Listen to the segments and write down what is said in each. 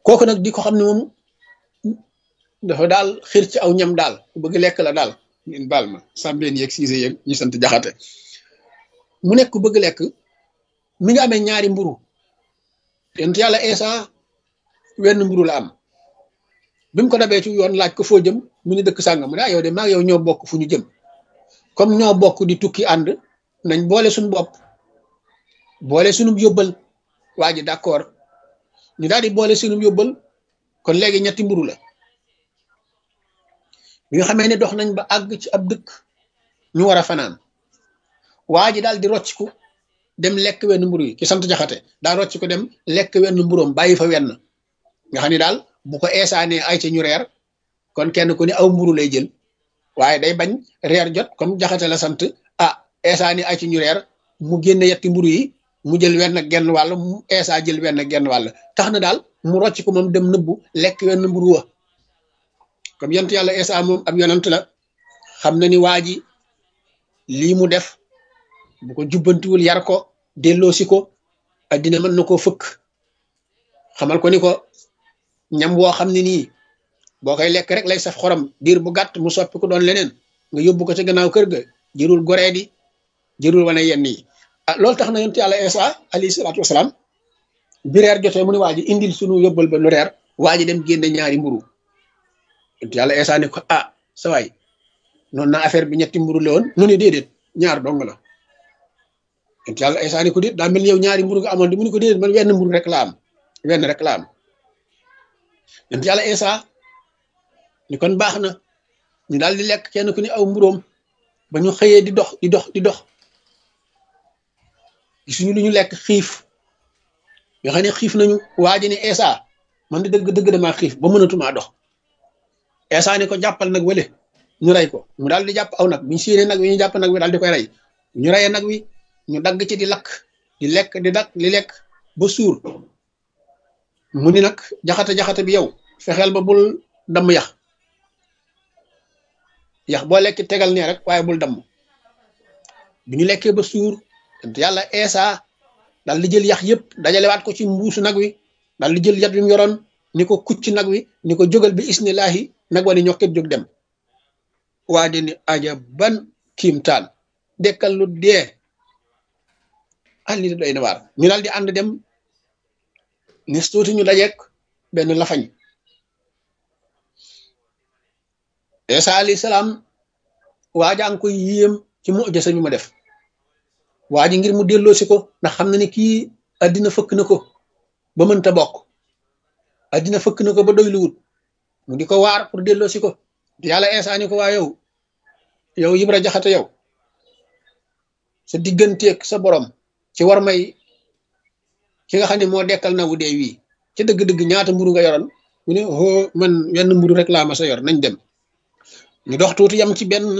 kooku nag di ko xam ne moom dafa daal xir ci aw ñam daal ku bëgg lekk la daal ngeen baal ma sàmbeen yeeg siise yeeg ñu sant jaxate mu nekk ku bëgg lekk mi nga amee ñaari mburu yent yàlla Isa wenn mburu la am bi mu ko dabee ci yoon laaj ko foo jëm mu ni dëkk sàngam mu ne yow de maa yow ñoo bokk fu ñu jëm comme ñoo bokk di tukki ànd nañ boole suñu bopp boole suñu yóbbal waa ji d'accord ñu daal di boole suñu yóbbal kon léegi ñetti mburu la bi nga xamee ne dox nañ ba àgg ci ab dëkk ñu war a fanaan waa ji daal di rocciku dem lekk wenn mburu yi ki sant jaxate daal rocciku dem lekk wenn mburoom bàyyi fa wenn nga xam ne daal bu ko eesaanee ay ca ñu reer kon kenn ku ne aw mburu lay jël waaye day bañ reer jot comme jaxate la sant ah eesaani ay ci ñu reer mu génne yetti mburu yi mu jël wenn genn wàll mu eesa jël wenn genn wàll tax na daal mu rocc ko moom dem nëbbu lekk wenn mburu wa comme yent yàlla eesa moom ab yonant la xam na ni waa ji lii mu def bu ko jubbantiwul yar ko delloosi ko addina mën na koo fëkk xamal ko ni ko ñam woo xam ne nii boo koy lekk rek lay saf xorom diir bu gàtt mu soppi ko doon leneen nga yóbbu ko ca gannaaw kër ga jërul goree di jërul wane yenn yi ah loolu tax na yonent yàlla Isa alayhi salaatu wasalaam bi reer jotee mu ne waa ji indil sunu yóbbal ba nu reer waa ji dem génne ñaari mburu yonent yàlla Isa ne ko ah sa waay noonu na affaire bi ñetti mburu la woon mu ne déedéet ñaar dong la yonent yàlla Isa ne ko déet daa mel ni yow ñaari mburu nga amoon di mu ne ko déedéet man wenn mburu rek la am wenn rek la am yonent yàlla Isa ni kon baax na ñu daal di lekk kenn ku ne aw mburóom ba ñu xëyee di dox di dox di dox gisuñu lu ñu lekk xiif nga xam ne xiif nañu waa ji ne Esa man di dëgg dëgg damaa xiif ba mënatumaa dox Esa ne ko jàppal nag wële ñu rey ko mu daal di jàpp aw nag bu ñu séenee nag wi ñu jàpp nag wi daal di koy rey ñu reyee nag wi ñu dagg ci di lakk di lekk di dakk di lekk ba suur mu ni nag jaxate jaxate bi yow fexeel ba bul damm yax yax boo lekk tegal nee rek waaye bul damm bi ñu lekkee ba suur te yàlla eesa daal di jël yax yëpp dajalewaat ko ci mbuusu nag wi daal di jël yat wi mu yoroon ni ko kucc nag wi ni ko jógal bi isnillahi nag wa ni ñokket jóg dem waa di ni aja ban kiimtaan dekkal lu dee ah lii doy na waar ñu daal di ànd dem nis tuuti ñu dajeek benn lafañ Isa alayhi salaam waajaa ngi koy yéem ci mujisa mi ma def waa ji ngir mu delloo si ko ndax xam na ni kii addina fëkk na ko ba mënta bokk addina fëkk na ko ba doy luwut mu di ko waar pour delloo si ko yàlla Isa ni ko waa yow yow Ibra Jaxate yow sa digganteeg sa borom ci war may ki nga xam ne moo dekkal na wu dee wii ci dëgg-dëgg ñaata mburu nga yoroon mu ne hoo man wenn mburu rek laa ma sa yor nañ dem ñu dox tuuti yam ci benn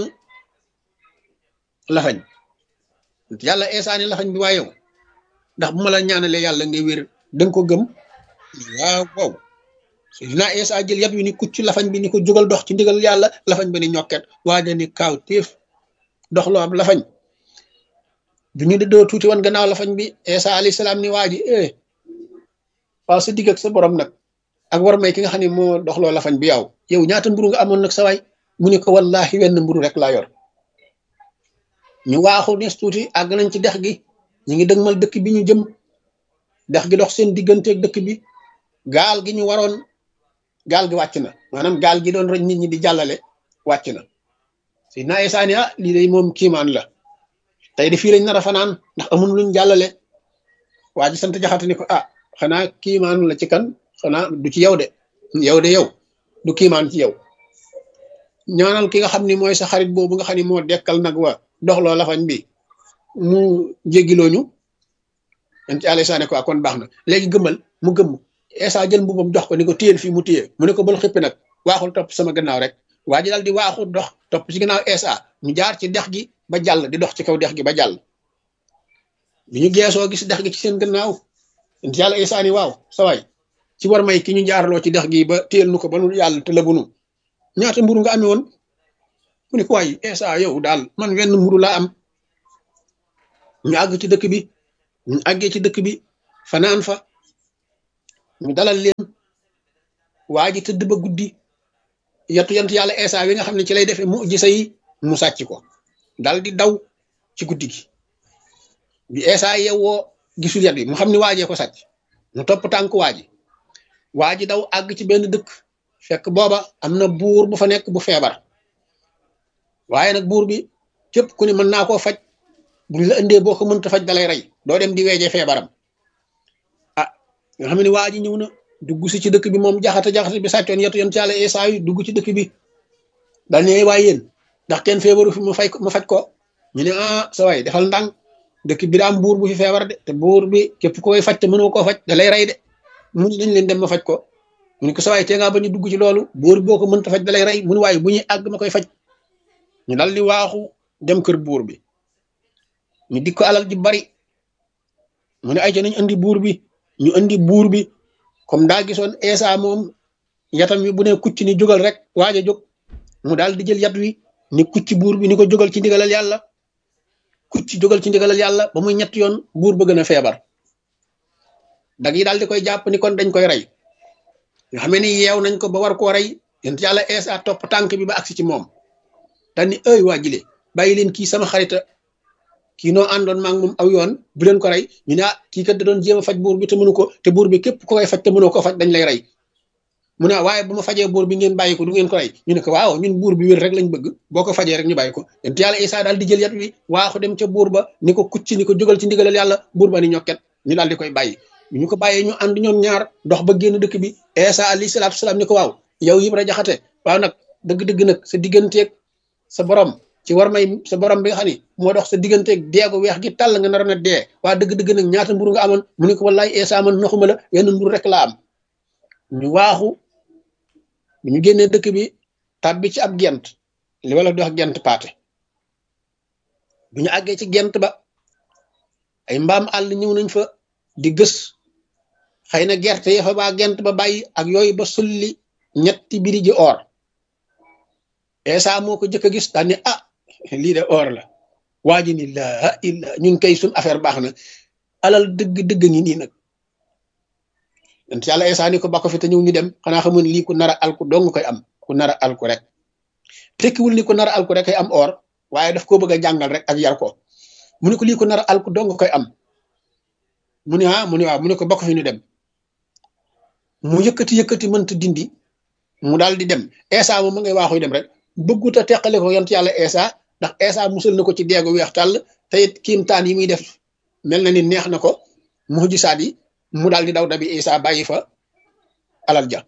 lafañ yàlla eesaani lafañ bi waa yow ndax bu ma la ñaanalee yàlla ngay wér danga ko gëm waaw waaw dinaa eesa jël yat wi ni kucc lafañ bi ni ko jógal dox ci ndigal yàlla lafañ ba ni ñokket waaja ni kaaw téef dox loo am lafañ bi ñu dëddoo tuuti woon gannaaw lafañ bi eesa alayhi salaam ni waa ji eh waaw sa digg ak sa borom nag ak war may ki nga xam ne moo doxloo lafañ bi yow yow ñaata mburu nga amoon nag sa waay mu ne ko wallahi wenn mburu rek laa yor ñu waaxu nes tuuti àgg nañ ci dex gi ñu ngi dëgmal dëkk bi ñu jëm dex gi dox seen digganteeg dëkk bi gaal gi ñu waroon gaal gi wàcc na maanaam gaal gi doon roñ nit ñi di jàllale wàcc na si naa esaani ah lii day moom kiimaan la tey de fii lañ nar a fanaan ndax amul luñ jàllale waa ji sant jaxate ni ko ah xanaa kiimaan la ci kan xanaa du ci yow de yow de yow du kiimaan ci yow ñaanal ki nga xam ni mooy sa xarit boobu nga xam ni moo dekkal nag wa doxloo lafañ bi mu jéggiloo ñu yan ci àlla saane ko kon baax na léegi gëmmal mu gëmm Esa jël mbubam jox ko ni ko téyel fii mu téye mu ne ko bal xippi nag waaxul topp sama gannaaw rek waa ji daal di waaxu dox topp ci gannaaw Esa ñu jaar ci dex gi ba jàll di dox ci kaw dex gi ba jàll bi ñu geesoo gis dex gi ci seen gannaaw yan ci yàlla Esa ni waaw sa waay ci war may ki ñu jaarloo ci dex gi ba téyel nu ko ba nu yàlla te lëbunu ñaata mburu nga amee woon mu ne ko waay Esa yow daal man wenn mburu laa am ñu àgg ci dëkk bi ñu àggee ci dëkk bi fanaan fa ñu dalal leen waa ji tëdd ba guddi yatu yant yàlla Eesa wi nga xam ne ci lay defee mu gisa yi mu sàcc ko dal di daw ci guddi gi bi Eesa yewwoo gisul yat bi mu xam ne waajee ko sàcc mu topp tànk waa ji waa ji daw àgg ci benn dëkk fekk booba am na buur bu fa nekk bu feebar waaye nag buur bi képp ku ne mën naa koo faj buñ la indee boo ko mënta faj dalay rey doo dem di weejee feebaram ah nga xam ne waa ji ñëw na dugg si ci dëkk bi moom jaxata jaxata bi sàccoon yetu yent yàlla Eesa yi dugg ci dëkk bi dal ne waay yéen ndax kenn feebaru fi mu fay mu faj ko ñu ne ah sa waay defal ndànk dëkk bi daa am buur bu fi feebar de te buur bi képp koy faj te mënoo koo faj da lay rey de mu ne nañ leen dem ma faj ko mu ne ko sa waay tee ngaa bañ a dugg ci loolu buur boo ko mënta faj da lay rey mu ne waaye bu ñuy àgg ma koy faj ñu dal di waaxu dem kër buur bi ñu dik ko alal ji bari mu ne ay ca nañ andi buur bi ñu andi buur bi comme daa gisoon Eesa moom yatam wi bu ne kucc ni jógal rek waaj a jóg mu daal di jël yat wi ni kucc buur bi ni ko jógal ci ndigalal yàlla kucc jógal ci ndigalal yàlla ba muy ñett yoon buur ba gën a feebar dag yi daal di koy jàpp ni kon dañ koy rey nga xam ni yeew nañ ko ba war koo rey yent yàlla Eesa topp tànk bi ba agsi ci moom daal ni ëy waa jile bàyyi leen kii sama xarita kii noo àndoon maa ngi moom aw yoon bu leen ko rey ñu ne ah kii kat da doon jéem a faj buur bi te mënu ko te buur bi képp ko koy faj te mënoo ko faj dañ lay rey mu ne waaye bu ma fajee buur bi ngeen bàyyi ko du ngeen ko rey ñu ne ko waaw ñun buur bi wér rek lañ bëgg boo ko fajee rek ñu bàyyi ko yent yàlla Isaa daal di jël yat wi waaxu dem ca buur ba ni ko kucc ni ko jógal ci ndigalal yàlla buur ba ni ñokket ñu daal di koy bàyyi ñu ko bàyyee ñu ànd ñoom ñaar dox ba génn dëkk bi Isaa alayhi salaatu salaam ni ko waaw yow Ibra Jaxate waaw nag dëgg-dëgg nag sa digganteeg sa borom ci war may sa borom bi nga xam ni moo dox sa digganteeg deegu weex gi tàll nga nar na dee waa dëgg-dëgg nag ñaata mburu nga amoon mu ne ko wallaay Eesa man naxuma la wenn mburu rek laa am ñu waaxu bu ñu génnee dëkk bi tàbbi ci ab gent li wala di wax gent paate bu ñu àggee ci gent ba ay mbaam àll ñëw nañ fa di gës xëy na gerte ya fa baa gent ba bàyyi ak yooyu ba sulli ñetti biri ji or Eesa moo ko jëkk a gis daal ne ah lii de or la waa ji ni laa illa ñun kay suñ affaire baax na alal dëgg dëgg ngi nii nag yent yàlla Eesa ni ko ba ko fi te ñëw ñu dem xanaa xamoon lii ku nar a alku dong koy am ku nar a alku rek tekkiwul ni ku nar a alku rek koy am or waaye daf koo bëgg a jàngal rek ak yar ko mu ne ko lii ku nar a alku dong koy am mu ne ah mu ne waaw mu ne ko ba ko fi ñu dem mu yëkkati yëkkati mënta dindi mu daal di dem Eesa moom ma ngay waaxuy dem rek bëggut a teqale ko yont yàlla Eesa ndax Eesa musal na ko ci deegu weex tàll te it kiimtaan yi muy def mel na ni neex na ko mujisaat yi mu daal di daw dabi Eesa bàyyi fa alal ja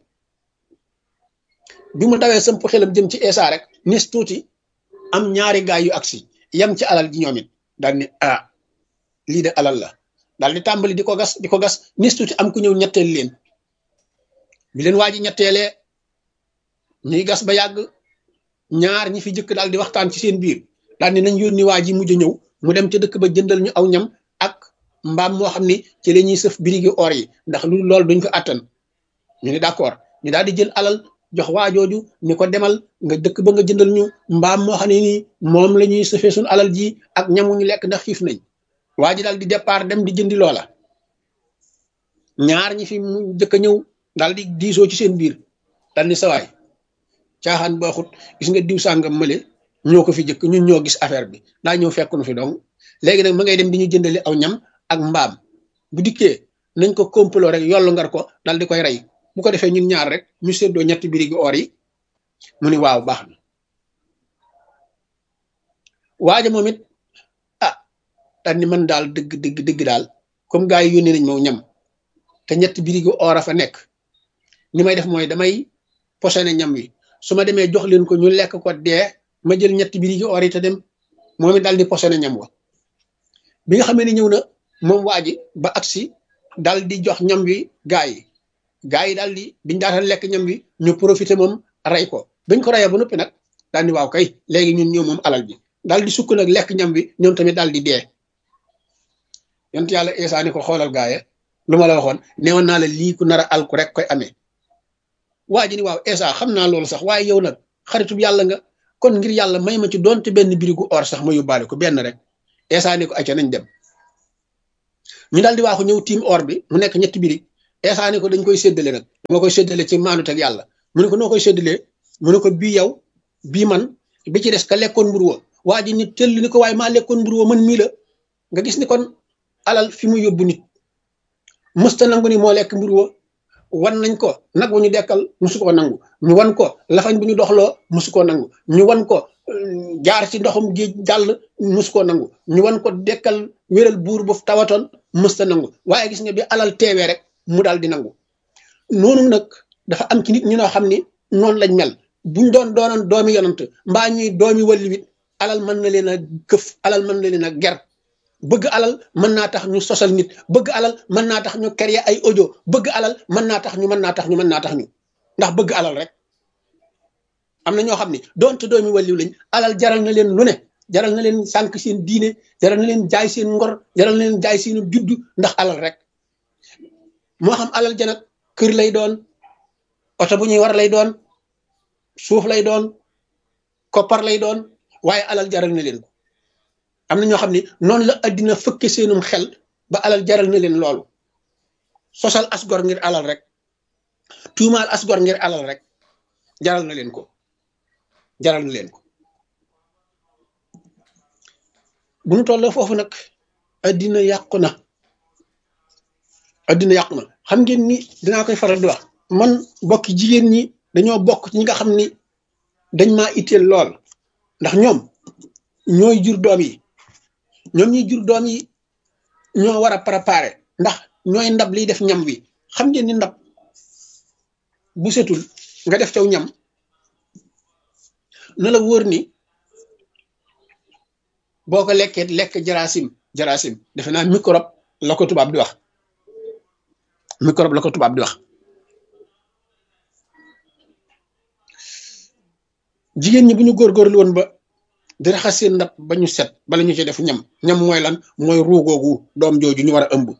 bi mu dawee sëmp xelam jëm ci Eesa rek nis tuuti am ñaari gaay yu agsi yem ci alal ji ñoom it daal ni ah lii de alal la daal di tàmbali di ko gas di ko gas nis tuuti am ku ñëw ñetteel leen bi leen waa ji ñetteelee ñuy gas ba yàgg ñaar ñi fi jëkk daal di waxtaan ci seen biir daal ni nañ yónni waa ji mujj ñëw mu dem ca dëkk ba jëndal ñu aw ñam ak mbaam moo xam ni ci la ñuy sëf birigi or yi ndax lu loolu duñ ko àttan ñu ne d'accord ñu daal di jël alal jox waa jooju ni ko demal nga dëkk ba nga jëndal ñu mbaam moo xam ne nii moom la ñuy sëfee suñu alal ji ak ñamuñu lekk ndax xiif nañ waa ji daal di départ dem di jëndi loola ñaar ñi fi mu jëkk a ñëw daal di diisoo ci seen biir daal ni sawaay caaxaan baaxut gis nga diw sàngam mële ñoo ko fi jëkk ñun ñoo gis affaire bi daa ñëw fekk nu fi dong léegi nag ma ngay dem di ñu jëndali aw ñam ak mbaam bu dikkee nañ ko complot rek yollu ngar ko dal di koy rey bu ko defee ñun ñaar rek ñu séddoo ñetti birigi or yi mu ni waaw baax na waaja moom it ah daal ni man daal dëgg dëgg dëgg daal comme gars yi yónnee nañ moo ñam te ñetti birigi or a fa nekk ni may def mooy damay posone ñam wi su ma demee jox leen ko ñu lekk ko dee ma jël ñetti birigi or yi te dem moom it daal di posone ñam wa bi nga xamee ne ñëw na moom waa ji ba agsi daal di jox ñam wi gaa yi gaa yi daal di biñ daata lekk ñam wi ñu profité moom rey ko bañ ko reyee ba noppi nag daal di waaw kay léegi ñun ñëw moom alal bi daal di sukk nag lekk ñam wi ñoom tamit daal di dee yont yàlla Eesa ni ko xoolal gaaye lu ma la waxoon neewoon naa la lii ku nar a alku rek koy amee waa ji ni waaw Eesa xam naa loolu sax waaye yow nag xaritub yàlla nga kon ngir yàlla may ma ci doonte benn birigu or sax ma yóbbaale ko benn rek Eesa ni ko acca nañ dem ñu daal di waaxu ñëw tiim or bi mu nekk ñetti birig Eesa ni ko dañ koy séddale nag dama koy séddale ci maanut ak yàlla mu ne ko noo koy séddalee mu ne ko bii yow bii man bi ci des ka lekkoon mburu wa waa ji nit tëll ni ko waaye maa lekkoon mburu wa man mii la nga gis ni kon alal fi mu yóbbu nit mësta nangu ni moo lekk mburu wa wan nañ ko nag wu ñu dekkal musu koo nangu ñu wan ko lafañ bu ñu doxloo musu koo nangu ñu wan ko jaar ci ndoxum géej jàll musu koo nangu ñu wan ko dekkal wéral buur bu tawatoon mësta nangu waaye gis nga bi alal teewee rek mu daal di nangu noonu nag dafa am ci nit ñu noo xam ni noonu lañ mel buñ doon doonoon doomi yonant mbaa ñuy doomi wàllu wit alal mën na leen a këf alal mën na leen a ger bëgg alal mën naa tax ñu sosal nit bëgg alal mën naa tax ñu créer ay audio bëgg alal mën naa tax ñu mën naa tax ñu mën naa tax ñu ndax bëgg alal rek am na ñoo xam ne doonte doomi wàlliw lañ alal jaral na leen lu ne jaral na leen sànq seen diine jaral na leen jaay seen ngor jaral na leen jaay seen juddu ndax alal rek moo xam alal ja nag kër lay doon oto bu ñuy war lay doon suuf lay doon koppar lay doon waaye alal jaral na leen ko am na ñoo xam ne noonu la addina fëkke seenum xel ba alal jaral na leen loolu sosal asgor ngir alal rek tuumaal asgor ngir alal rek jaral na leen ko jaral na leen ko bu ñu toll foofu nag addina yàqu na addina yàqu na xam ngeen ni dinaa koy faral di wax man bokki jigéen ñi dañoo bokk ci ñi nga xam ni dañ maa itteel lool ndax ñoom ñooy jur doom yi ñoom ñuy jur doom yi ñoo war a préparer ndax ñooy ndab liy def ñam wi xam ngeen ni ndab bu setul nga def caw ñam na la wóor ni boo ko lekkee lekk jarasim jarasim defe naa microbe la ko tubaab di wax microbe la ko tubaab di wax jigéen ñi bu ñu góorgóorlu woon ba di raxas seen ndab ba ñu set bala ñu ci def ñam ñam mooy lan mooy ruugoogu doom jooju ñu war a ëmb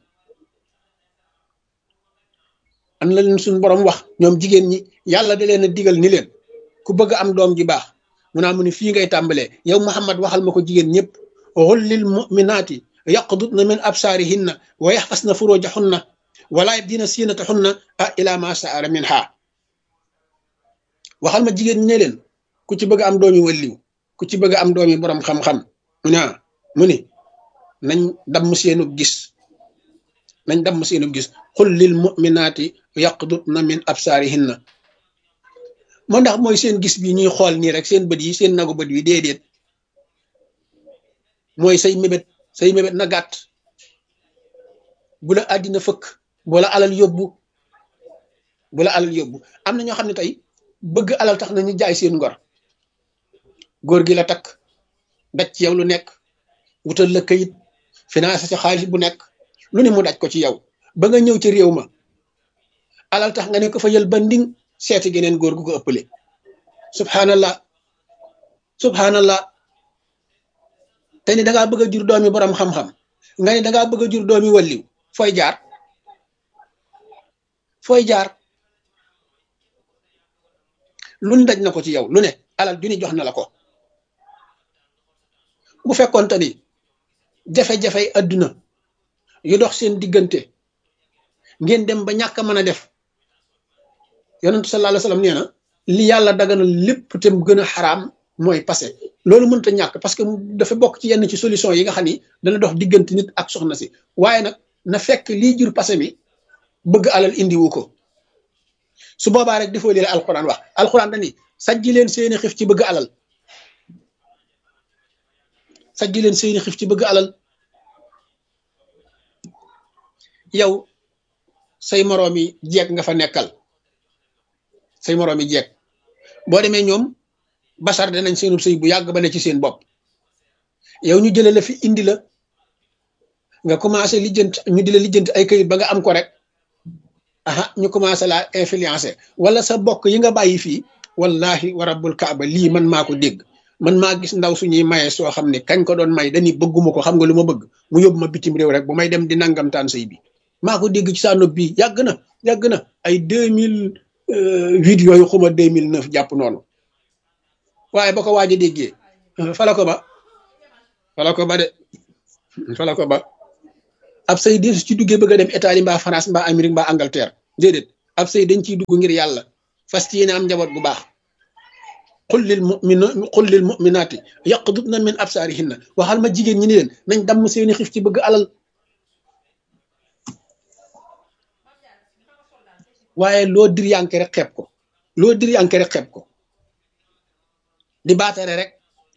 am la leen suñu borom wax ñoom jigéen ñi yàlla da leen a digal ni leen ku bëgg am doom ji baax mu naa mu ne fii ngay tàmbalee yow Muhammad waxal ma ko jigéen ñëpp xul lil muminaati yaqdutna min absaarihinna wa yaxfasna furujahunna wala yabdina siinatahunna a ila ma saara min ha waxal ma jigéen ñi ne leen ku ci bëgg am doomi walliw ku ci bëgg am doomi borom xam-xam mu ne mu ni nañ damm seenub gis nañ damm seenub gis xul lil muminaati yaqdutna min absaarihinna moo ndax mooy seen gis bi ñuy xool nii rek seen bët yi seen nagu bët yi déedéet mooy say mébét say mébét na gàtt bu la àddina fëkk bu la alal yóbbu bu la alal yóbbu am na ñoo xam ne tey bëgg alal tax na ñu jaay seen ngor góor gi la takk daj ci yow lu nekk wutal la kayit financé ci xaalis bu nekk lu ne mu daj ko ci yow ba nga ñëw ci réew ma alal tax nga ne ko fa yël ba nding seeti geneen góor gu ko ëppale subhanallah subhanallah te ni dangaa bëgg a jur doomi borom xam-xam nga ni dangaa bëgg a jur doomi walliw fooy jaar fooy jaar lu ne daj na ko ci yow lu ne alal ju ni jox na la ko bu fekkoonte ni jafe-jafey adduna yu dox seen diggante ngeen dem ba ñàkk a mën a def yonentu sallallahu alayhi wasallam nee na li yàlla daganal lépp te mu gën a xaraam mooy passé loolu mënta ñàkk parce que dafa bokk ci yenn ci solution yi nga xam ni dana dox diggante nit ak soxna si waaye nag na fekk lii jur passé mi bëgg alal indiwu ko su boobaa rek defoo lii la alxuraan wax alxuraan dani sajji leen seeni xif ci bëgg alal sajji leen seeni xif ci bëgg alal yow say moroomi jeeg nga fa nekkal say moroomi jeeg boo demee ñoom basar danañ seenub sëy bu yàgg ba ne ci seen bopp yow ñu jële la fi indi la nga commencé lijjant ñu di la lijjant ay këyit ba nga am ko rek aha ñu commencé la influencer wala sa bokk yi nga bàyyi fii wallahi wa rabbul kaaba lii man maa ko dégg man maa gis ndaw suñuy maye soo xam ne kañ ko doon may dañuy bëgguma ko xam nga lu ma bëgg mu yóbbu ma bitim réew rek bu may dem di nangamtaan sëy bi maa ko dégg ci saa nopp bii yàgg na yàgg na ay deux mille huit yooyu xuma deux mille neuf jàpp noonu waaye ba ko waaj a déggee fala ko ba fala ko ba de fala ko ba ab say deesu ci duggee bëgg a dem Italie mbaa France mbaa Amérique mbaa Angleterre déedéet ab sëy dañ ciy dugg ngir yàlla fas yéene am njaboot bu baax qul lil mumina qul lil muminaati yaqdudna min absaarihinna waxal ma jigéen ñi ni leen nañ damm seeni xif ci bëgg alal waaye loo dir yanke rek xeeb ko loo dir yanke rek xeeb ko di baatare rek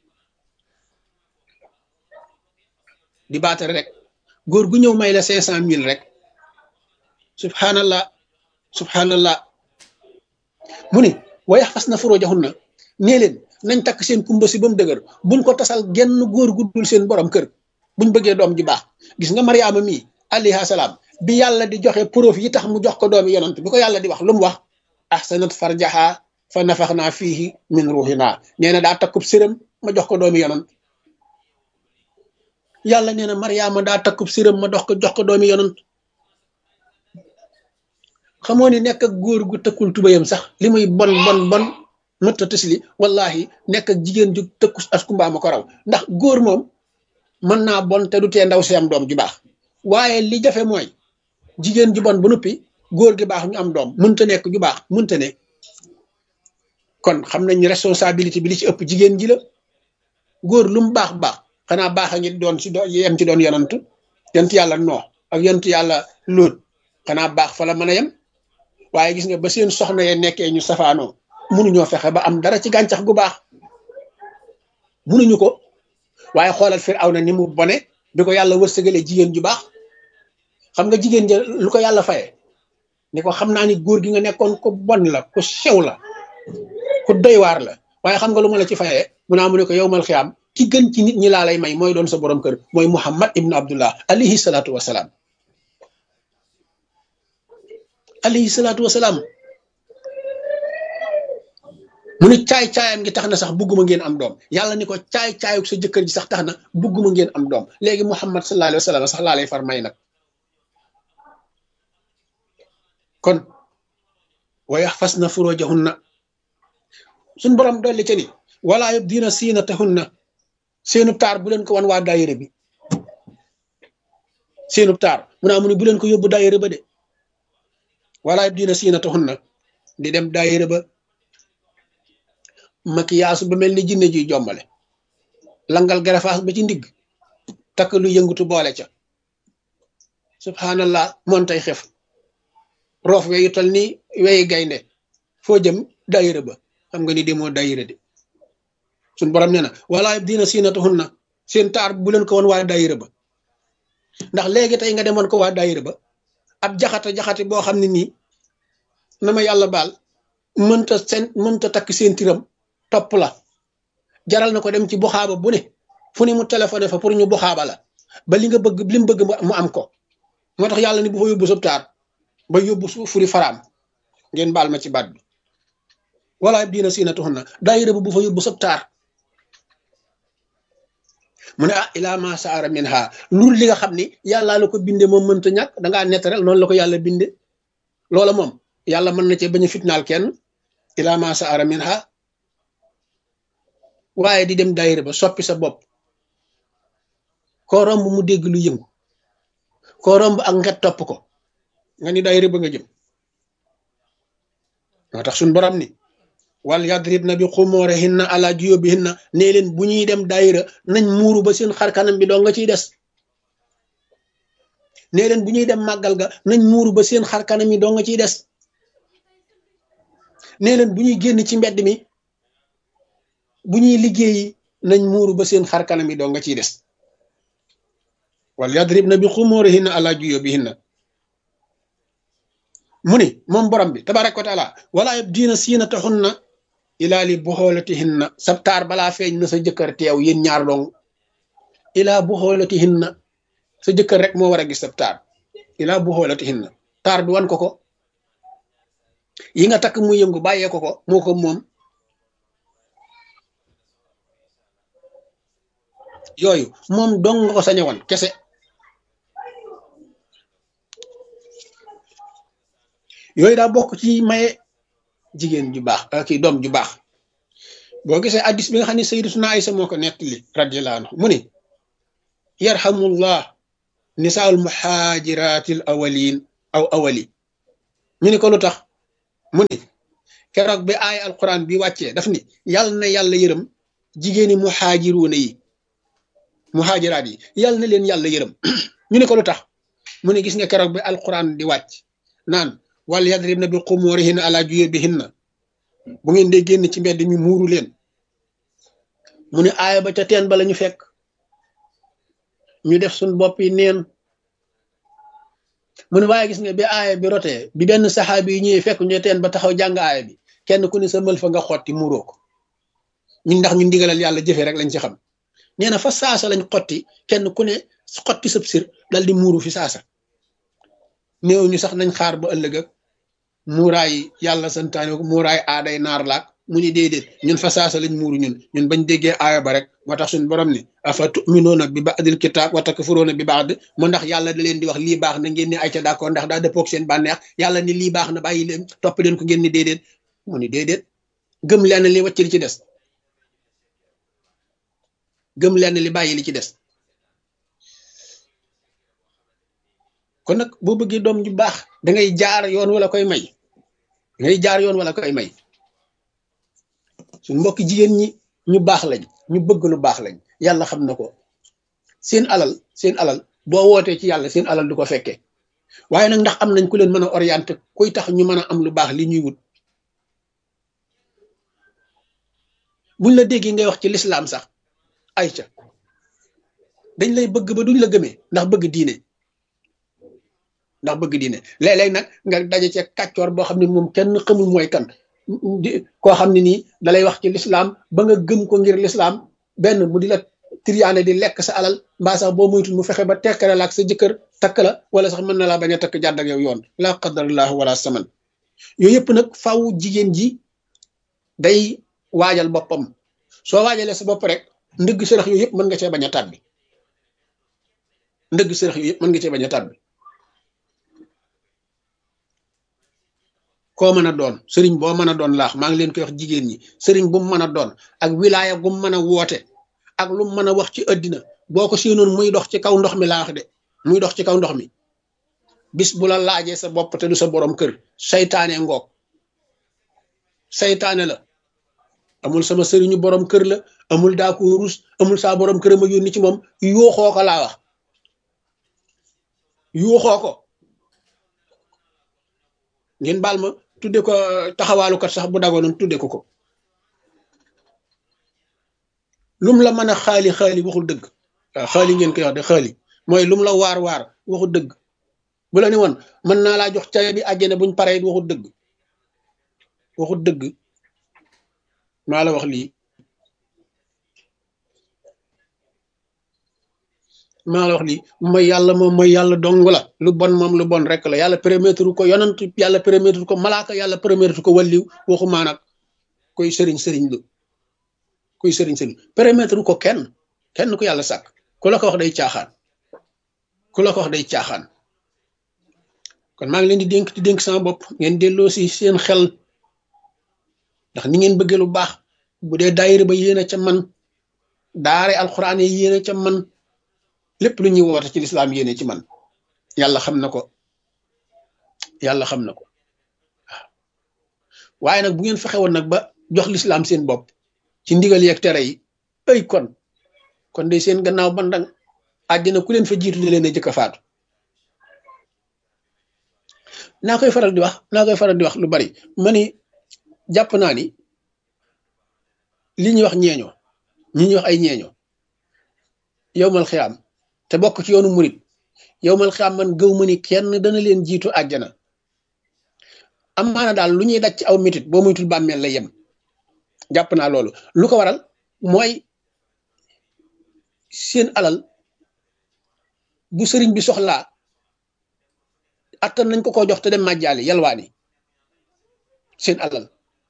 di baatare rek góor gu ñëw may la cinq cent mille rek subhanallah subhanallah mu ne wayax fas na furujahunna nee leen nañ takk seen kumba si ba mu dëgër buñ ko tasal genn góor gu dul seen borom kër buñ bëggee doom ji baax gis nga mariama mii alayha salaam bi yàlla di joxe proof yi tax mu jox ko doomi yonant bi ko yàlla di wax lu mu wax ahsanat farjaha fa nafaxnaa fiihi min ruuxinaa nee na daa takkub sërëm ma jox ko doomi yonant yàlla nee na mariama daa takkub sërëm ma dox ko jox ko doomi yonant xamoo ni nekk ak góor gu tëkkul tubayam sax li muy bon bon bon mëtta tësli wallahi nekk ak jigéen ju tëkku askumba ma ko raw ndax góor moom mën naa bon te du tee ndaw si am doom ju baax waaye li jafe mooy jigéen ju bon ba noppi góor gi baax ñu am doom mënta nekk ju baax mënta ne kon xam nañ responsabilité bi li ci ëpp jigéen ji la góor lu mu baax baax xanaa baax a ngi doon si do yem ci doon yonant yonent yàlla noox ak yonent yàlla lóot xanaa baax fa la mën a yem waaye gis nga ba seen soxna ye nekkee ñu safaanoo mënuñoo fexe ba am dara ci gàncax gu baax mënuñu ko waaye xoolal fir aw na ni mu bone bi ko yàlla wërsëgalee jigéen ju baax xam nga jigéen ja lu ko yàlla faye ni ko xam naa ni góor gi nga nekkoon ko bon la ku sew la ku doy waar la waaye xam nga lu ma la ci fayee mu naa mu ne ko yow mal xiyaam ki gën ci nit ñi laa lay may mooy doon sa borom kër mooy muhammad ibnu abdullah alayhi salaatu wasalaam alayhi salaatu wasalaam mu ne caay-caayam gi tax na sax bugguma ngeen am doom yàlla ni ko caay-caayuk sa jëkkër ji sax tax na bugguma ngeen am doom léegi muhammad sallallahu alayhi wa sallam sax laa lay far may nag kon wa yaxfasna furujahunna suñ borom dolli ca ni wala yubdina siinatahunna seenu taar bu leen ko wan waa daayira bi seenu taar mu naa mu ne bu leen ko yóbbu daayira ba de wala yubdina siinatahunna di dem daayira ba makiyaasu ba mel ni jinne juy jombale langal garafaas ba ci ndigg takk lu yëngutu boole ca subhanallah moon tay xef roof weyu tal ni weyi gaynde foo jëm daayira ba xam nga ni demoo daayira de suñ borom nee na wala dina siinatuhunna seen taar bu leen ko woon waa daayira ba ndax léegi tey nga demoon ko waa daayira ba ab jaxata jaxate boo xam ne nii na ma yàlla baal mënta seen mënta takk seen tiram topp la jaral na ko dem ci buxaaba bu ne fu ne mu téléphoné fa pour ñu buxaaba la ba li nga bëgg li mu bëgg mu am ko moo tax yàlla ni bu fa yóbbu sab taar ba yóbbu furi faraam ngeen baal ma ci baat bi wala diina siinatuhunna daayira ba bu fa yóbbu sab taar mu ne ah ilaa ma saara min ha loolu li nga xam ni yàllaa la ko binde moom mënta ñàkk dangaa nettarel noonu la ko yàlla binde loola moom yàlla mën na cee bañ a fitnaal kenn ilaa ma saara min ha waaye di dem daayira ba soppi sa bopp koo romb mu dégg lu yëngu koo romb ak nget topp ko nga ni daayira ba nga jëm moo tax suñ borom ni wal yadribna bi xumurihinna ala juyubihinna nee leen bu ñuy dem daayira nañ muuru ba seen xar kanam bi doo nga ciy des nee leen bu ñuy dem màggal ga nañ muuru ba seen xar kanam yi doo nga ciy des nee leen bu ñuy génn ci mbedd mi bu ñuy liggéeyi nañ muuru ba seen xar kanam yi doo nga ciy des wal yadribna bi xumurihinna ala juyubihinna mu ni moom borom bi tabaraka wa taala wala yabdiina siinatahunna ilaa li buxoolatihinna sab taar balaa feeñ na sa jëkkër teew yéen ñaar dong ilaa buxoolatihinna sa jëkkër rek moo war a gis sab taar ilaa buxoolatihinna taar bi wan ko ko yi nga takk mu yëngu bàyyee ko ko moo ko moom yooyu moom dong nga ko sañ a wan kese yooyu daa bokk ci maye jigéen ju baax kii doom ju baax boo gisee addis bi nga xam ne sayyidatuna Aysa moo ko nettali radiyallahu anhu mu ni yarhamullah nisaul muhajiratil awalin aw awali ñu ni ko lu tax mu ni keroog bi aay alquran bi wàccee daf ni yàlla na yàlla yërëm jigéeni muhaajiruuna yi muhaajiraat yi yàlla na leen yàlla yërëm ñu ne ko lu tax mu ne gis nga keroog bi alquran di wàcc naan wal yadribna bi xumurihinna ala juyubihinna bu ngeen dee génn ci mbedd mi muuru leen mu ne aaya ba ca teen ba la ñu fekk ñu def suñ bopp yi neen mu ne waaye gis nga bi aaya bi rotee bi benn saxaabi yi ñëwee fekk ñu teen ba taxaw jàng aaya bi kenn ku ne sa mël fa nga xotti muuroo ko ñun ndax ñu ndigalal yàlla jëfe rek lañ ci xam nee na fa saasa lañ xotti kenn ku ne xotti sëb sir dal di muuru fi saasa néew ñu sax nañ xaar ba ëllëg ak muuraay yàlla santaane ko muuraay aaday naar laak mu ni déedéet ñun fa saasa lañ muuru ñun ñun bañ déggee aaya ba rek moo tax suñu borom ni afa tuminuuna bi ba'dil kitaab wa takfuruuna bi ba'd mu ndax yàlla da leen di wax lii baax na ngeen ni ay ca d'accord ndax daa dëppoog seen bànneex yàlla ni lii baax na bàyyi leen topp leen ko ngeen ni déedéet mu ni déedéet gëm leen li wàcc li ci des gëm leen li bàyyi li ci des kon nag boo bëggee doom ju baax da ngay jaar yoon wala koy may da ngay jaar yoon wala koy may suñu mbokki jigéen ñi ñu baax lañ ñu bëgg lu baax lañ yàlla xam na ko seen alal seen alal boo wootee ci yàlla seen alal du ko fekkee waaye nag ndax am nañ ku leen mën a orienté kuy tax ñu mën a am lu baax li ñuy wut buñ la déggee ngay wax ci lislaam sax ay ca dañ lay bëgg ba duñ la gëmee ndax bëgg diine ndax bëgg diine léeg-léeg nag nga daje ci kàccoor boo xam ne moom kenn xamul mooy kan koo xam ne nii dalay wax ci lislaam ba nga gëm ko ngir lislaam benn mu di la triyaane di lekk sa alal mbaa sax boo moytul mu fexe ba tekkale la ak sa jëkkër takk la wala sax mën na laa bañ a takk jàdd ak yow yoon laa qadarallahu wala saman yooyu yëpp nag faw jigéen ji day waajal boppam soo waajalee sa bopp rek ndëgg sërëx yooyu yëpp mën nga cee bañ a tàbbi ndëgg sërëx yooyu yëpp mën nga cee bañ a tàbbi koo mën a doon sëriñ boo mën a doon laax maa ngi leen koy wax jigéen ñi sëriñ bu mu mën a doon ak wilaaya gu mu mën a woote ak lu mu mën a wax ci àddina boo ko séenoon muy dox ci kaw ndox mi laax de muy dox ci kaw ndox mi bis bu la laajee sa bopp te du sa borom kër saytaane ngoog saytaane la amul sama sëriñu borom kër la amul daa ko rus amul saa borom kër ma yónni ci moom yuuxoo ko laa wax yuuxoo ko ngeen baal ma tudde ko taxawaalukat sax bu dagoonoon tudde ko ko lum la mën a xaali xaali waxul dëgg waaw xaali ngeen koy wax de xaali mooy lum la waar waar waxul dëgg bu la ne woon mën naa laa jox cawe bi àjjana buñ paree waxul dëgg waxul dëgg maa la wax lii maa la wax lii mooy yàlla moom mooy yàlla dong la lu bon moom lu bon rek la yàlla permettre ko yonant yàlla permettre ko malaaka yàlla permettre ko walliw waxumaa nag koy sëriñ sëriñ lu kuy sëriñ sëriñ permettre ko kenn kenn ku yàlla sàkk ku la ko wax day caaxaan ku la ko wax day caaxaan kon maa ngi leen di dénk di dénk sama bopp ngeen delloo si seen xel ndax ni ngeen bëggee lu baax bu dee daayira ba yéen a ca man daare alxuraan yi yéen a ca man lépp lu ñuy woote ci lislaam yéene ci man yàlla xam na ko yàlla xam na ko waaw waaye nag bu ngeen fexe woon nag ba jox lislaam seen bopp ci ndigal yeeg tere yi ay kon kon de seen gannaaw bandang àddina ku leen fa jiitu di leen a jëkk a faatu naa koy faral di wax naa koy faral di wax lu bari ma ni jàpp naa ni li ñuy wax ñeeño ñi ñuy wax ay ñeeño yowmal xiyaam te bokk ci yoonu murit yowmal xiyaam man gëw ma ni kenn dana leen jiitu àjjana am maana daal lu ñuy daj ci aw mitit boo muytul bàmmeel lay yem jàpp naa loolu lu ko waral mooy seen alal bu sëriñ bi soxlaa attan nañ ko ko jox te dem màjjaali yalwaani seen alal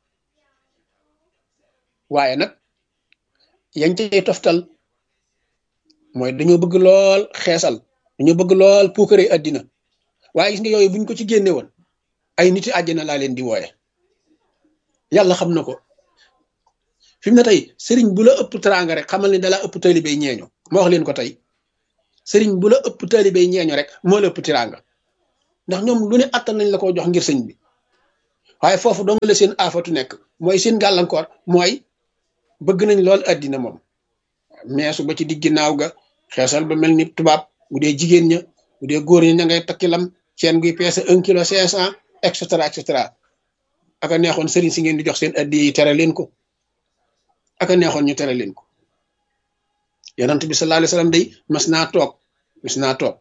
waaye nag yañ cay toftal mooy dañoo bëgg lool xeesal dañoo bëgg lool puukare àddina waaye gis nga yooyu buñ ko ci génne woon ay niti àjjana laa leen di wooye yàlla xam na ko fi mu ne tey sëriñ bu la ëpp teraanga rek xamal ni dala ëpp taalibey ñeeño ma wax leen ko tey sëriñ bu la ëpp taalibey ñeeño rek moo la ëpp teraanga ndax ñoom lu ne attan nañ la ko jox ngir sëñ bi waaye foofu dong la seen aafatu nekk mooy seen gàllankoor mooy bëgg nañ lool addina moom meesu ba ci digg naaw ga xeesal ba mel ni tubaab bu dee jigéen ña bu dee góor ña ña ngay takki lam seen guy peese un kilo cinq cent et cetera et cetera aka neexoon sëriñ si ngeen di jox seen addi yi tere leen ko aka neexoon ñu tere leen ko yonent bi sallallahu alayhi wasallam day mas naa toog mas naa toog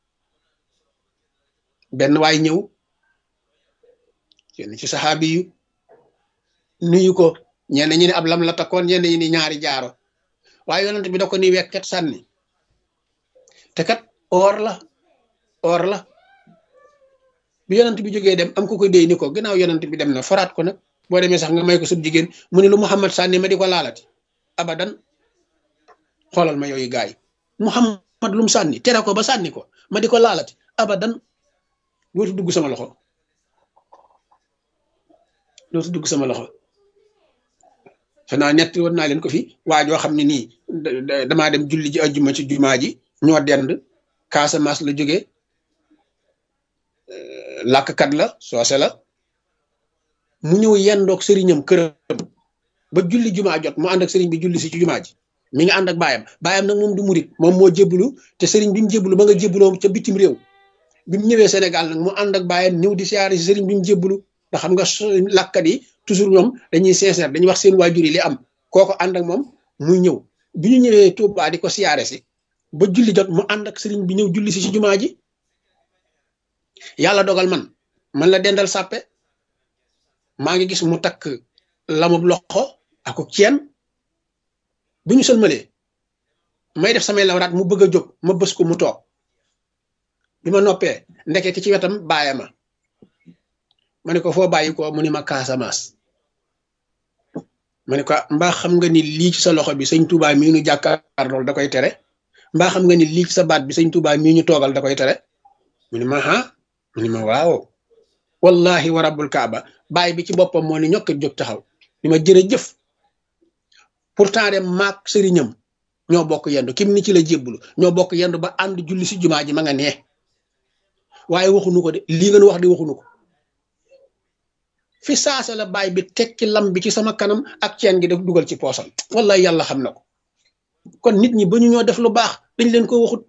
benn waay ñëw kenn ci saxaabi yu nuyu ko ñenn ñi ne ab lam la takkoon ñenn ñi ni ñaari jaaro waaye yonent bi da ko ni wekket sànni te kat or la or la bi yonent bi jógee dem am ku ko déy ni ko ginnaaw yonent bi dem na faraat ko nag boo demee sax nga may ko sub jigéen mu ne lu Muhammad sànni ma di ko laalati abadan xoolal ma yooyu gaay Muhammad lu mu sànni tere ko ba sànni ko ma di ko laalati abadan dootu dugg sama loxo dootu dugg sama loxo xanaa ñetti woon naa leen ko fi waa joo xam ne nii damaa dem julli ji ajjuma ci jumaa ji ñoo dend Casamance la jógee làkkat la soose la mu ñëw yendoog sëriñam këram ba julli jumaa jot mu ànd ak sëriñ bi julli si ci jumaa ji mi ngi ànd ak baayam baayam nag moom du murit moom moo jébbalu te sëriñ bi mu jébbalu ba nga jébbaloo ca bitim réew bi mu ñëwee Sénégal nag mu ànd ak baayam ñëw di siyaare si sëriñ bi mu jébbalu ndax xam nga làkkat yi toujours ñoom dañuy sincère dañuy wax seen waajur yi li am kooko ànd ak moom muy ñëw bi ñu ñëwee Touba di ko siyaare si ba julli jot mu ànd ak sëriñ bi ñëw julli si ci jumaa ji yàlla dogal man man la dendal sàppe maa ngi gis mu takk lamub loxo ak ceen bi ñu sëlmalee may def samay lawraat mu bëgg a jóg ma bës ko mu toog bi ma noppee ndeke ki ci wetam bàyyi ma ma ne ko foo bàyyi ko mu ni ma Casamance ma ne ko mbaa xam nga ni lii ci sa loxo bi sëñ Touba mii ñu jàkkaar lool da koy tere mbaa xam nga ni lii ci sa baat bi sëñ Touba mii ñu toogal da koy tere mu ni ma ah mu ni ma waaw wallahi wa rabbul kaaba bàyyi bi ci boppam moo ni ñokk jóg taxaw ni ma jërëjëf pourtant de maak sëriñam ñoo bokk yendu kim ni ci la jébbulu ñoo bokk yendu ba ànd julli si jumaa ji ma nga nee waaye waxunu ko de lii ngeen wax di waxunu ko fi saasa la baay bi tekki lam bi ci sama kanam ak ceen gi def dugal ci poosam wallahi yàlla xam na ko kon nit ñi ba ñu ñoo def lu baax dañ leen ko waxut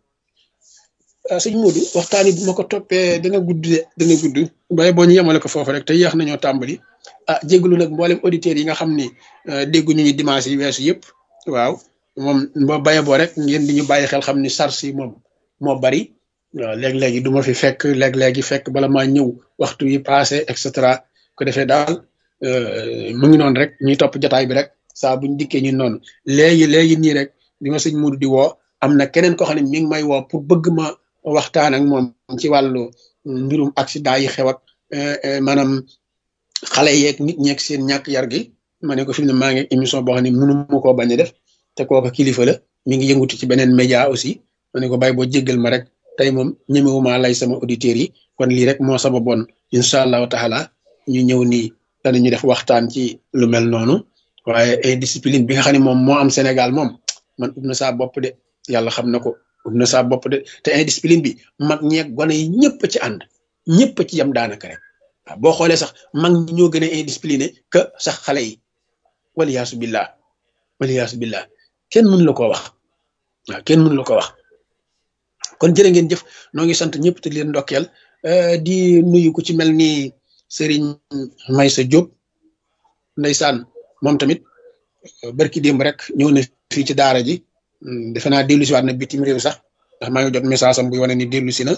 sëñ Modou waxtaan bu ma ko toppee dana gudd de dana gudd waaye boo ñu yemale ko foofu rek te yéex nañoo tàmbali ah jégalu nag mboolem auditeurs yi nga xam ni dégguñu ñu dimanche yi weesu yëpp waaw moom boo baye boo rek ngeen di ñu bàyyi xel xam ni sars yi moom moo bari waaw léeg-léegi du ma fi fekk léeg-léegi fekk bala maa ñëw waxtu yi passé et cetera ko defee daal mu ngi noonu rek ñuy topp jotaay bi rek saa buñ dikkee ñun noonu léegi léegi nii rek bi ma sëñ Modou di woo am na keneen ko xam ne mi ngi may woo pour bëgg ma waxtaan ak moom ci wàllu mbirum accident yi xew ak maanaam xale yeeg nit ñeeg seen ñàkk yar gi ma ne ko fi mu ne maa ngi émission boo xam ne mënu ma koo bañ a def te kooka kilifa la mi ngi yëngutu ci beneen média aussi ma ne ko bàyyi boo jéggal ma rek tey moom ñemewuma lay sama auditeurs yi kon lii rek moo sama bon incha allahu taala ñu ñëw nii danañu def waxtaan ci lu mel noonu waaye indiscipline bi nga xam ne moom moo am Sénégal moom man ub na saa bopp de yàlla xam na ko ub na saa bopp de te indiscipline bi mag ñeeg gone yi ñëpp ci ànd ñëpp ci yam daanaka rek waaw boo xoolee sax mag ñi ñoo gën a indiscipliné que sax xale yi waliyaasu billah waliyaasu billah kenn mënu la ko wax waaw kenn mënu la ko wax kon jërë ngeen jëf noo ngi sant ñëpp te leen ndokkeel di nuyu ku ci mel ni Serigne Maysa Diop ndeysaan moom tamit barki démb rek ñëw na fii ci daara ji defe naa dellu si waat na bitim réew sax ndax maa ngi jot message am buy wane ni dellu si na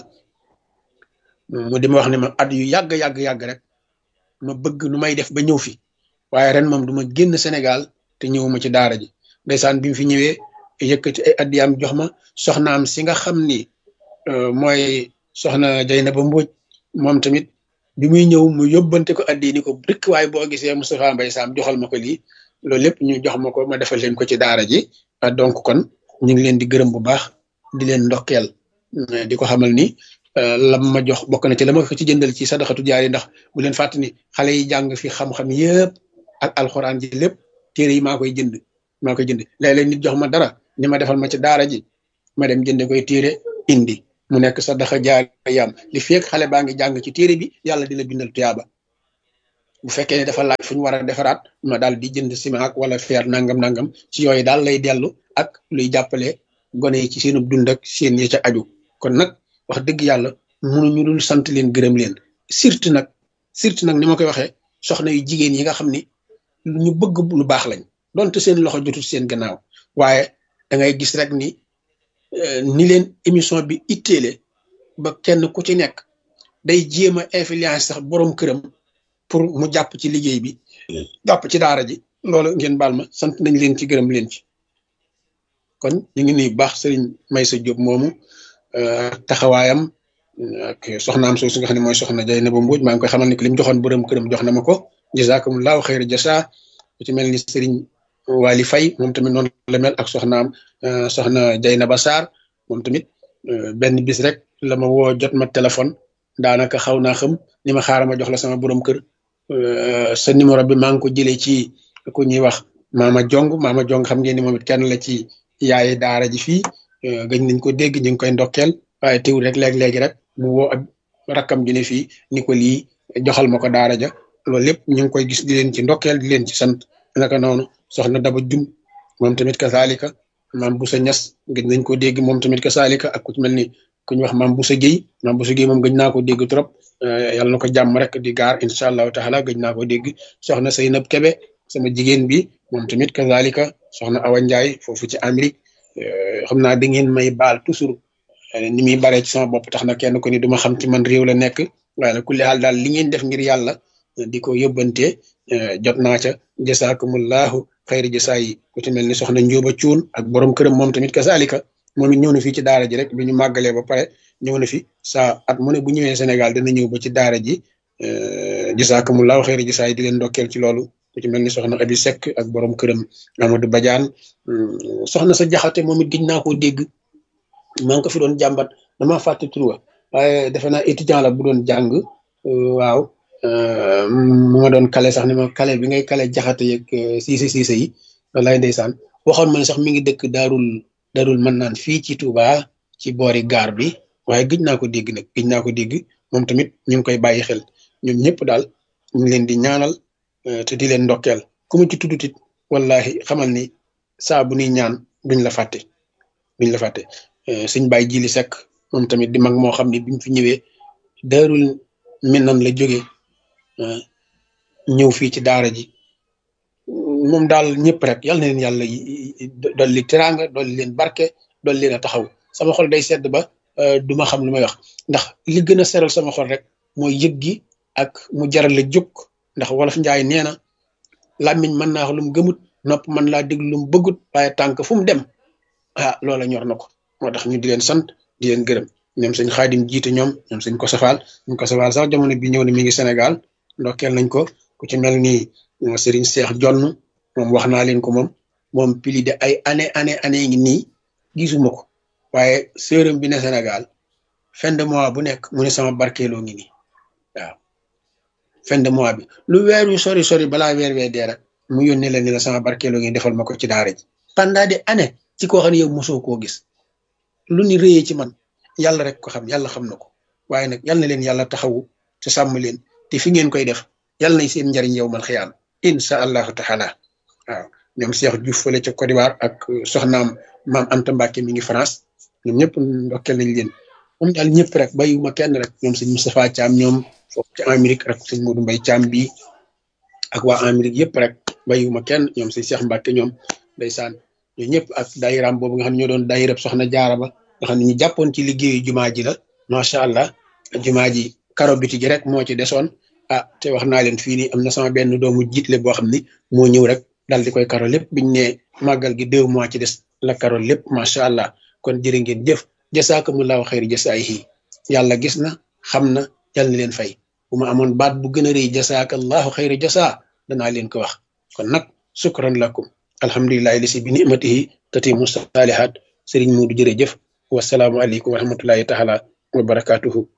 mu di ma wax ne ma at yu yàgg yàgg yàgg rek ma bëgg nu may def ba ñëw fi waaye ren moom du ma génn Sénégal te ñëwuma ci daara ji ndeysaan bi mu fi ñëwee yëkkati ay addiyaam jox ma soxnaam si nga xam ni mooy soxna Jaynaba Mbóoj moom tamit bi muy ñëw mu yóbbante ko addi ni ko rek waaye boo gisee Moustapha Mbaye Sam joxal ma ko lii loolu lépp ñu jox ma ko ma defal leen ko ci daara ji donc kon ñu ngi leen di gërëm bu baax di leen ndokkeel di ko xamal ni lam ma jox bokk na ci la ma ko ci jëndal ci sadaxatu jaari ndax bu leen fàtte ni xale yi jàng fi xam-xam yëpp ak alxuraan ji lépp téere yi maa koy jënd maa koy jënd léeg-léeg nit jox ma dara ni ma defal ma ci daara ji ma dem jënde koy téere indi mu nekk sadaxa jaari yam li feek xale baa ngi jàng ci téere bi yàlla di la bindal tuyaaba bu fekkee ne dafa laaj fu ñu war a defaraat ma daal di jënd ciment ak wala fer nangam nangam ci yooyu daal lay dellu ak luy jàppale gone yi ci seenu dund ak seen yi ca aju kon nag wax dëgg yàlla mënuñu dul sant leen gërëm leen surtout nag surtout nag ni ma koy waxee soxna yu jigéen yi nga xam ni ñu bëgg lu baax lañ donte seen loxo jotul seen gannaaw waaye da ngay gis rek ni ni leen émission bi itteele ba kenn ku ci nekk day jéem a influence sax borom këram pour mu jàpp ci liggéey bi jàpp ci daara ji loolu ngeen baal ma sant nañ leen ci gërëm leen ci kon ñu ngi nuyu baax sëriñ Maysa Diop moomu taxawaayam ak soxnaam soosu nga xam ne mooy soxna Jay na ba mbuuj maa ngi koy xamal ni ko li mu joxoon borom këram jox na ma ko jazakumullahu xayra jasa ku ci mel ni sëriñ Wali Fay moom tamit noonu la mel ak soxnaam soxna Jay na ba Saar moom tamit benn bis rek la ma woo jot ma téléphone daanaka xaw naa xam ni ma xaaral ma jox la sama borom kër sa numéro bi maa ngi ko jëlee ci ku ñuy wax maama jong maama jong xam ngeen ni moom it kenn la ci yaayi daara ji fii gëj nañ ko dégg ñu ngi koy ndokkeel waaye teewul rek léeg-léegi rek mu woo ak rakkam ju ne fii ni ko lii joxal ma ko daara ja loolu lépp ñu ngi koy gis di leen ci ndokkeel di leen ci sant naka noonu soxna daba jum moom tamit kasaalika maam Busa Ñas gëj nañ ko dégg moom tamit kasaalika ak ku ci mel ni ku ñu wax maam Busa Géy maam Busa Géy moom gëj naa ko dégg trop yàlla na ko jàmm rek di gaar incha allahu taala gëj naa ko dégg soxna Seynab Kebe sama jigéen bi moom tamit kazalika soxna Awa Ndiaye foofu ci Amérique xam naa da ngeen may baal toujours ni muy baree ci sama bopp tax na kenn ko ni duma xam ci man réew la nekk waaye nag kulli xaal daal li ngeen def ngir yàlla di ko yóbbante jot naa ca jasaakumullahu xayri jasaa yi ku ci mel ni soxna Njóoba Cuun ak borom këram moom tamit kazalika moom it ñëw na fii ci daara ji rek bi ñu màggalee ba pare ñëw na fi saa at mu ne bu ñëwee Sénégal dana ñëw ba ci daara ji jasaakumullahu xayri jasaa yi di leen ndokkeel ci loolu ku ci mel ni soxna Abi Seck ak borom këram Amadou Badiane soxna sa jaxate moom it gëj naa koo dégg maa ngi ko fi doon jàmbat dama fàtte tur wa waaye defe naa étudiant la bu doon jàng waaw mu ma doon kale sax ni ma kale bi ngay kale jaxate yeeg siise siise yi wallaay ndeysaan waxoon ma ne sax mi ngi dëkk daarul daarul mën naan fii ci Touba ci boori gaar bi waaye gëj naa ko dégg nag gëj naa ko dégg moom tamit ñu ngi koy bàyyi xel ñoom ñëpp daal ñu ngi leen di ñaanal te di leen ndokkeel ku mu ci tuddutit wallahi xamal ni saa bu nuy ñaan duñ la fàtte duñ la fàtte suñ bàyyi jili sekk moom tamit di mag moo xam ne bi mu fi ñëwee daarul minan la jóge ñëw fii ci daara ji moom daal ñëpp rek yal na leen yàlla dolli teraanga dolli leen barke dolli leen a taxaw sama xol day sedd ba duma xam lu may wax ndax li gën a seral sama xol rek mooy yëg gi ak mu jaral la jóg ndax wolof njaay nee na làmmiñ mën naa wax lu mu gëmut nopp mën laa déglu lu mu bëggut waaye tànk fu mu dem ah loola ñor na ko moo tax ñu di leen sant di leen gërëm ñoom sëñ xaadim jiite ñoom ñoom sëñ ko safaal sëñ ko safaal sax jamono bi ñëw na mi ngi Sénégal ndokkeel nañ ko ku ci mel ni Serigne Cheikh Jonn moom wax naa leen ko moom moom pili de ay année année année ngi nii gisuma ko waaye sërëm bi ne Sénégal fin de mois bu nekk mu ne sama barkeeloo ngi nii waaw fin de mois bi lu weer yu sori sori balaa weer wee dee rek mu yónnee la ni la sama barkeeloo ngi defal ma ko ci daara ji pendant des années ci koo xam ne yow mosoo koo gis lu ni réyee ci man yàlla rek ko xam yàlla xam na ko waaye nag yal na leen yàlla taxawu te sàmm leen te fi ngeen koy def yàlla nañ seen njariñ yow mal xiyaam insha allahu taala waaw ñoom Cheikh Diouf fële ca Côte d'Ivoire ak soxnaam maam Anta Mbacke mi ngi France ñoom ñëpp ndokkeel nañ leen moom daal ñëpp rek bàyyiwuma kenn rek ñoom sëñ Moustapha Thiam ñoom foofu ci Amérique rek sëñ Modou Mbaye Thiam bii ak waa Amérique yëpp rek bàyyiwuma kenn ñoom sëñ Cheikh Mbacke ñoom ndeysaan ñoo ñëpp ak dayiraam boobu nga xam ne ñoo doon dayirab soxna jaara ba nga xam ne ñu jàppoon ci liggéeyu jumaa ji la macha allah jumaa ji karo biti gi rek moo ci desoon ah te wax naa leen fii nii am na sama benn doomu jiitle boo xam ni moo ñëw rek dal di koy karo lépp biñ ne màggal gi deux mois ci des la karo lépp macha allah kon jërë ngeen jëf jasaakumullahu xayri jasaayihi yàlla gis na xam na yàlla na leen fay bu ma amoon baat bu gën a rëy jasaakallahu xayri jasaa danaa leen ko wax kon nag sukran lakum alhamdulilahi lisi bi nimatihi tatimu saalihat sëriñ Muudu jërëjëf wasalaamu aleykum wa rahmatullahi taala wa barakatuhu